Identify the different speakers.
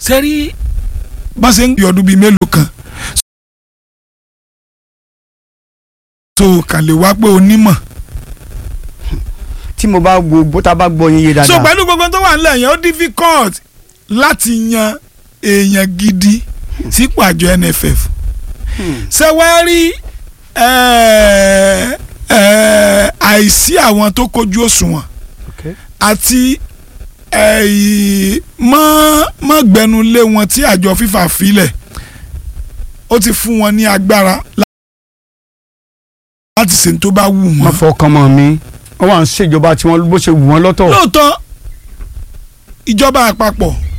Speaker 1: sẹ́rí bá ṣe ń gbé ọdún bíi mélòó kan so kàn lè wá pé onímọ̀
Speaker 2: tí mo bá wo bó ta bá gbọ́ yín yé
Speaker 1: so
Speaker 2: dáadáa
Speaker 1: pẹ̀lú gbogbo tó wà nílẹ̀ yẹn ó difficult láti yan èèyàn gidi sípò àjọ NFF ṣé wàá rí eh, eh, àìsí àwọn tó kojú òṣùwọ̀n
Speaker 2: Okay.
Speaker 1: àti eh, mọ́ mọ́ gbẹnulé wọn tí àjọ FIFA filẹ̀ ó ti fún wọn ní agbára láti ṣe ní tó bá wù
Speaker 2: wọ́n
Speaker 1: wọ́n.
Speaker 2: fọkàn mọ́ mi wọ́n wà ń ṣèjọba tí wọ́n bó ṣe wù wọ́n lọ́tọ̀
Speaker 1: lóòótọ́ ìjọba àpapọ̀